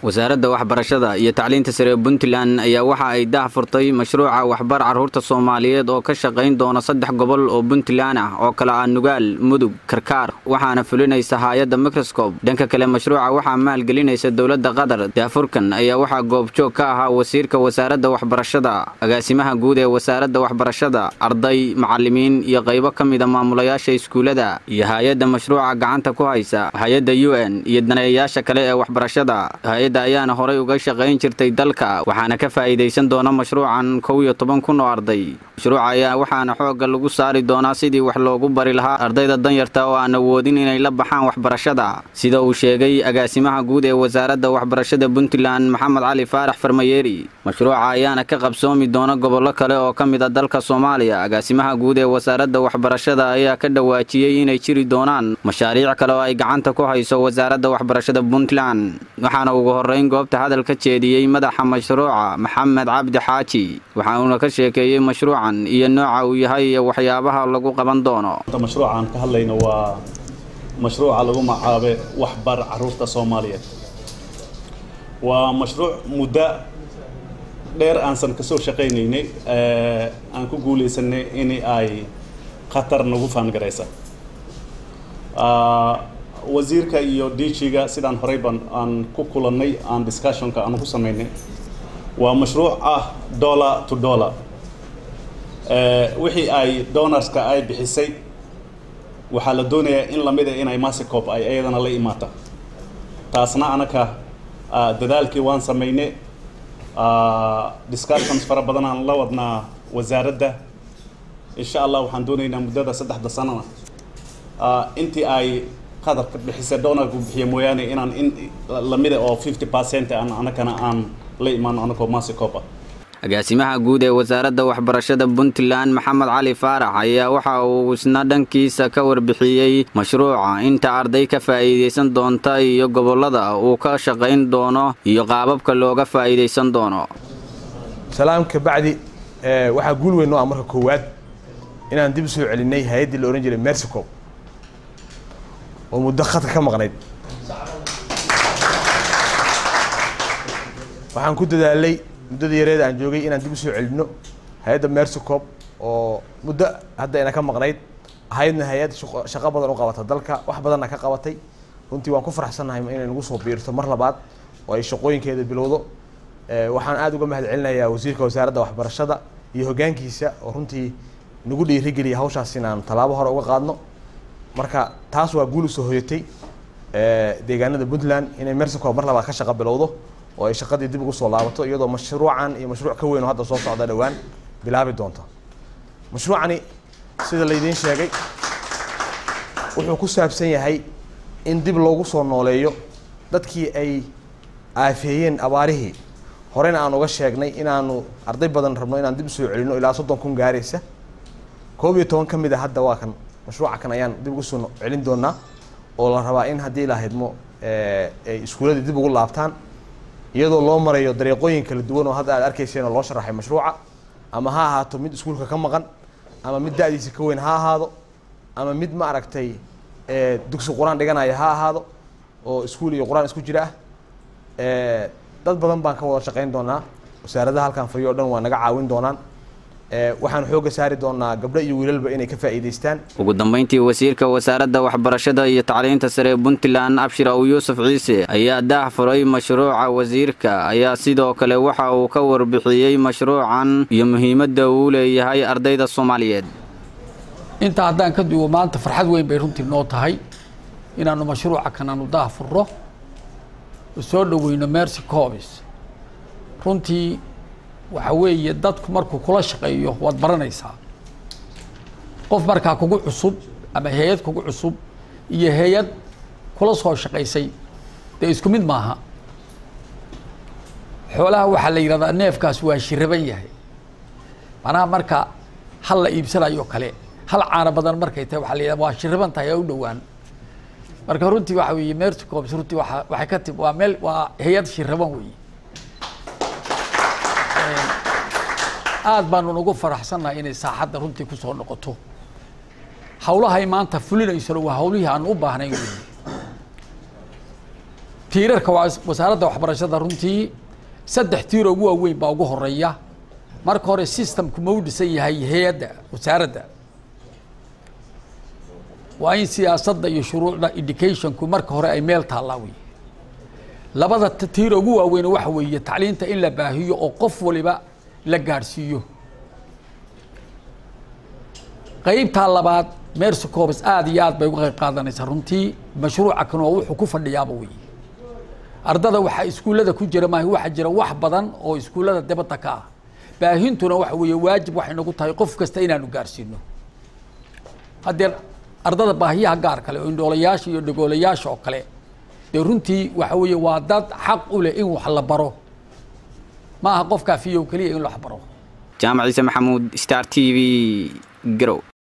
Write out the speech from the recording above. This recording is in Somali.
wasaaradda waxbarashada iyo tacliinta sare ee puntland ayaa waxa ay dah furtay mashruuca waxbar carruurta soomaaliyeed oo ka shaqayn doona saddex gobol oo puntland ah oo kale ah nugaal mudug karkaar waxaana fulinaysa haayadda microscob dhanka kale mashruuca waxaa maalgelinaysa dowladda qatar daafurkan ayaa waxaa goobjoog ka ahaa wasiirka wasaaradda waxbarashada agaasimaha guud ee wasaaradda waxbarashada arday macalimiin iyo qaybo ka mida maamulayaasha iskuullada iyo hay-adda mashruuca gacanta ku haysa hay-adda u n iyo daneeyayaasha kale ee waxbarashada hay-adda ayaana horay uga shaqayn jirtay dalka waxaana ka faa'iidaysan doona mashruucan kow iyo toban kun oo arday mashruuca ayaa waxaana xoogga lagu saari doonaa sidii wax loogu bari lahaa ardayda danyarta oo aan awoodin inay la baxaan waxbarashada sida uu sheegay agaasimaha guud ee wasaaradda waxbarashada puntland maxamed cali faarax farmayeeri mashruuca ayaana ka qabsoomi doona gobollo kale oo ka mid a dalka soomaaliya agaasimaha guud ee wasaaradda waxbarashada ayaa ka dhawaajiyey inay jiri doonaan mashaariic kale oo ay gacanta ku hayso wasaaradda waxbarashada puntland waxaana ugu horrayn goobta hadal ka jeediyey madaxa mashruuca maxamed cabdi xaaji waxa uuna ka sheekeeyey mashruucan iyo nooca uu yahay iyo waxyaabaha lagu qaban doono mashruucaan ka hadlayno waa mashruuca lagu macaabe waxbar caruurta soomaaliyeed waa mashruuc muddo dheer aansan kasoo shaqaynaynay aan ku guulaysanay in ay khatar nagu faangaraysa wasiirka iyo dg-ga sidaan horeyban aan ku kulannay aan discussionka aan ku samaynay waa mashruuc ah dollar to dollar wixii ay donorska ay bixisay waxaa la doonayaa in lamid a inay masicop ay iyadana la imaata taasna anaka dadaalkii waan samaynay discussions fara badan aan la wadnaa wasaaradda insha allah waxaan doonaynaa muddada saddexda sanana intii ay qadarka bixisa doonarku bixiya mooyaane inaan in lamida oo fifty percent aan anakana aan la imaano anakoo masicop ah agaasimaha guud ee wasaaradda waxbarashada puntland maxamed cali faarax ayaa waxa uu isna dhankiisa ka warbixiyey mashruuca inta arday ka faa'iidaysan doonta iyo gobollada uu ka shaqayn doono iyo qaababka looga faa'iidaysan doono salaam kabacdi waxaa guul weyn noo ah marka koowaad inaan dib u soo celinay hay-addii la odhan jiray mersico oo muddo khadka ka maqnayd waxaan ku dadaalay muddada yareeda aan joogay inaan dib u soo celinno hay-adda mersicop oo muddo hadda ina ka maqnayd ahaydna hay-ad shaqo badan u qabata dalka wax badanna ka qabatay runtii waan ku faraxsannahay inay nagu soo biirto mar labaad oo ay shaqooyinkeeda bilowdo waxaan aada uga mahad celinayaa wasiirka wasaaradda waxbarashada iyo hoggaankiisa oo runtii nagu dhiirigeliya hawshaas inaan tallaabo hore uga qaadno marka taas waa guul usoo hoyatay deegaanada puntland inay mersicop mar labaad ka shaqo bilowdo oo ay shaqadii dib ugu soo laabato iyadoo mashruucan iyo mashruuc ka weyn oo hadda soo socda dhowaan bilaabi doonta mashruucani sida laydiin sheegay wuxuu ku saabsan yahay in dib loogu soo nooleeyo dadkii ay aafeeyeen abaarihii horena aan uga sheegnay inaanu arday badan rabno inaan dib usoo celino ilaa soddon kun gaaraysa koob iyo toban ka mid a hadda waa kan mashruuca kan ayaan dib ugu soo celin doonaa oo la rabaa in haddii la haydmo ay iskuuladii dib ugu laabtaan iyadoo loo marayo dariiqooyin kala duwan oo hadda aad arkayseen oo loo sharaxay mashruuca ama ha ahaato mid iskuulka ka maqan ama mid da-diisa ka weyn ha ahaado ama mid ma aragtay dugsi qur-aan dhiganaya ha ahaado oo iskuul iyo qur-aan isku jira ah dad badan baan ka wada shaqayn doonaa wasaaradaha halkan fadhiyo o dhan waa naga caawin doonaan waxaan xoogga saari doonaa gabdho iyo wiilalba inay ka faa'iidaystaan ugu dambayntii wasiirka wasaaradda waxbarashada iyo tacliinta sare ee puntland abshir aw yuusuf ciise ayaa daah furay mashruuca wasiirka ayaa sidoo kale waxa uu ka warbixiyey mashruucan iyo muhiimadda uu leeyahay ardayda soomaaliyeed intaa haddaan ka duwo maanta farxad weyn bay runtii noo tahay inaanu mashruuca kan aanu daah furro oo soo dhoweyno mercy cobis runtii waxa weeye dadku markuu kula shaqeeyo waad baranaysaa qof markaa kugu cusub ama hay-ad kugu cusub iyo hay-ad kula soo shaqaysay dee isku mid maaha xoolaha waxaa la yidhahdaa neefkaas waa shiraban yahay macnaha marka hal la iibsanayo kale hal caano badan markay tahay waxaa la yidhahda waa shiraban tahay oo u dhowaan marka runtii waxa weeye merticobs runtii waa waxay ka tib waa meel waa hay-ad shiraban weeye aad baanu ugu faraxsannahay inay saaxadda runtii kusoo noqoto hawlahay maanta fulinaysona waa hawlihii aan u baahnayn wey tiirarka wasaaradda waxbarashada runtii saddex tiir ugu waaweyn baa ugu horeeya marka hore systemku ma u dhisan yahay hay-adda wasaaradda waa in siyaasadda iyo shuruucda educationku marka hore ay meel taallaa wey labada tiir ugu waaweyn waxa weeye tacliinta in la baahiyo oo qof waliba la gaadhsiiyo qaybtaa labaad mercy corps aada iyo aad bay uga qayb qaadanaysaa runtii mashruuca kan oo wuxuu ku fadhiyaaba wey ardada waxaa iskuullada ku jira maaha waxaa jira wax badan oo iskuullada dibadda ka ah baahintuna waxa weeye waajib waxay nagu tahay qof kasta inaanu gaarsiino haddee ardada baahiyaha gaar kale oo indhoolayaasha iyo dhagoolayaasha oo kale dee runtii waxa weeye waa dad xaq u leh in wax la baro ma aha qofkaa fiyow keliya in wax baro jaamac ciise maxamuud star t v garow